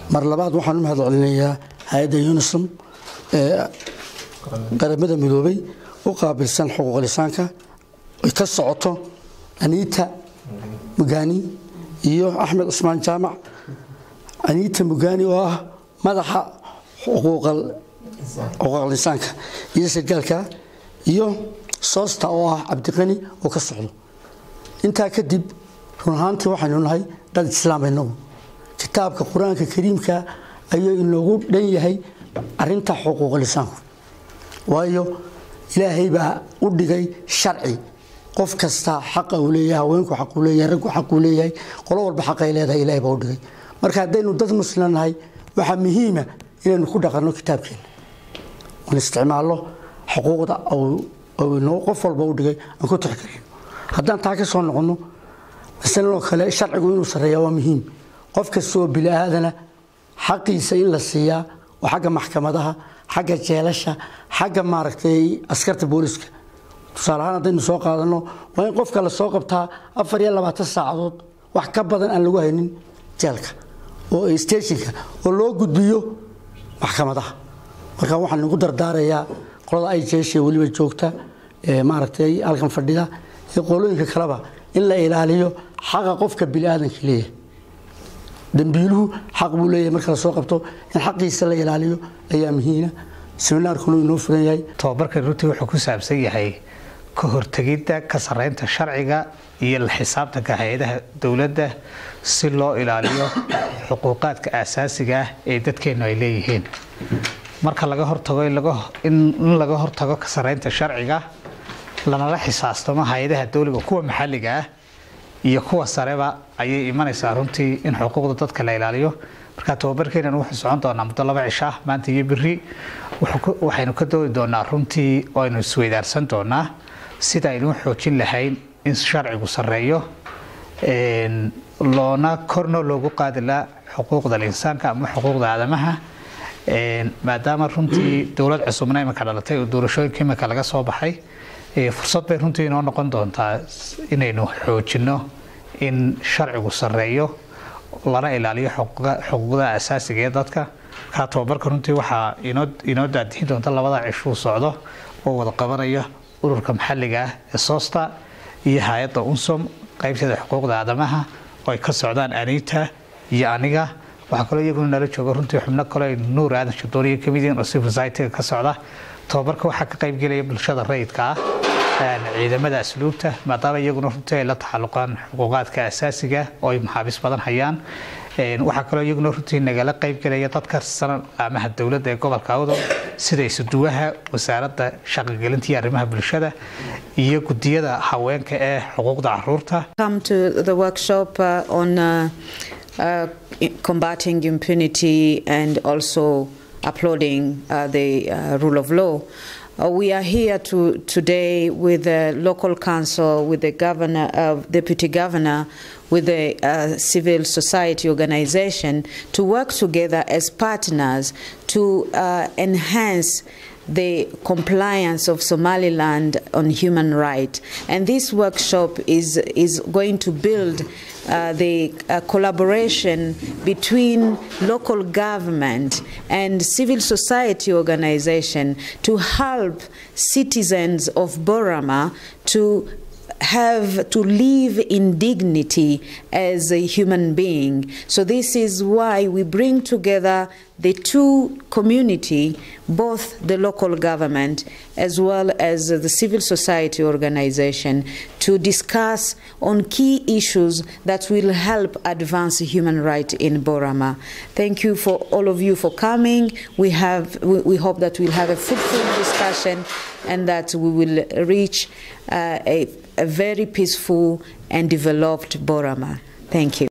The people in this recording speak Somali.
mar labaad waxaan u mahad celinayaa hay-adda unisom ee qaramada midoobay u qaabilsan xuquuq lisaanka ay ka socoto aniita mugani iyo axmed cusmaan jaamac aniita mugani oo ah madaxa xuquuqal lisaanka iyo sargaalka iyo soosta oo ah cabdiqani oo ka socdo intaa kadib run ahaantii waxaynu nahay dad islaam inagu kitaabka qur-aanka kariimka ayuu inoogu dhan yahay arinta xuquuq lisaanku waayo ilaahay baa u dhigay sharci qof kasta xaqa uu leeyahay haweenku xaquu leeyahay raggu xaquu leeyahay qolo walba xaqay leedahay ilahay baa u dhigay marka haddaynu dad muslim nahay waxaa muhiima inaynu ku dhaqanno kitaabkeena aan isticmaalno xuquuqda qof walba u dhigay aan ku tixgelino haddaan taa ka soo noqonno masalanoo kale sharcigu inuu sarreeya waa muhiim qof kasta oo bini aadana xaqiisa in la siiyaa oo xagga maxkamadaha xagga jeelasha xagga maaragtay askarta booliska tusaale ahaan haddaynu soo qaadanno waa in qofka la soo qabtaa afar iyo labaatan saacadood wax ka badan aan lagu haynin jeelka oo steshinka oo loo gudbiyo maxkamadaha marka waxaan ugu dardaarayaa qolada ay jeeshe weliba joogta maaragtay halkan fadhida iyo qolooyinka kaleba in la ilaaliyo xaqa qofka biniaadanka leeyahay dambiiluhu xaq buu leeyahay marka lasoo qabto in xaqiisa la ilaaliyo ayaa muhiina seminaarkuna inoo furan yahay tababarkan runtii wuxuu ku saabsan yahay ka hortegidda ka sarreynta sharciga iyo la xisaabtanka hay-adaha dowladda si loo ilaaliyo xuquuqaadka aasaasiga ah ee dadkeennu ay leeyihiin marka laga hortago in laga hortago ka sarreynta sharciga lanala xisaastamo hay-adaha dowliga kuwa maxalliga ah iyo kuwa sareba ayay imanaysaa runtii in xuquuqda dadka la ilaaliyo marka tababarkeenan wuxuu socon doonaa muddo laba cisho ah maanta iyo beri waxaynu ka doodi doonaa runtii oo aynu isweydaarsan doonaa sida aynu xoojin lahayn in sharcigu sarreeyo loona korno loogu qaadilaa xuquuqda insaanka ama xuquuqda aadamaha maadaama runtii dowlad cusubna imika dhalatay oo doorashooyinka imika laga soo baxay fursad bay runtii inoo noqon doontaa inaynu xoojinno in sharcigu sarreeyo lana ilaaliyo xuquuqda asaasiga ee dadka markaa tababarka runtii waxaa inoo daadihin doonta labada cishuu socdo oo wada qabanaya ururka maxalliga ah ee soosta iyo hay-adda unsom qaybteeda xuquuqda aadamaha oo ay ka socdaan anita iyo aniga waxaa kaloo iyaguna nala jooga runtii xubno kale nuur aadan shadooniya kamid yihiin oo civil society-ga ka socda tababarka waxaa ka qaybgelaya bulshada rayidka ah ciidamada asluubta maadaama iyaguna runtii ay la taxaluqaan xuquuqaadka asaasiga oo ay maxaabiis badan hayaan waxaa kaloo iyaguna runtii nagala qaybgelaya dad ka tirsan qaamaha dowladda ee gobolka awdal sida isuduwaha wasaaradda shaqagelinta iyo arrimaha bulshada iyo gudiyada haweenka ee xuquuqda caruurta Come to the workshop uh, on uh, uh, combating impunity and also uploading uh, the uh, rule of law. Uh, we are here to, today with the local council, with the governor, uh, deputy governor, with the uh, civil society organization to work together as partners to uh, enhance the compliance of Somaliland on human rights. And this workshop is, is going to build uh, the uh, collaboration between local government and civil society organization to help citizens of Borama to have to live in dignity as a human being. So this is why we bring together the two community, both the local government as well as the civil society organization, to discuss on key issues that will help advance human rights in Borama. Thank you for all of you for coming. We have we, we hope that we'll have a fruitful discussion and that we will reach uh, a, a very peaceful and developed Borama. Thank you.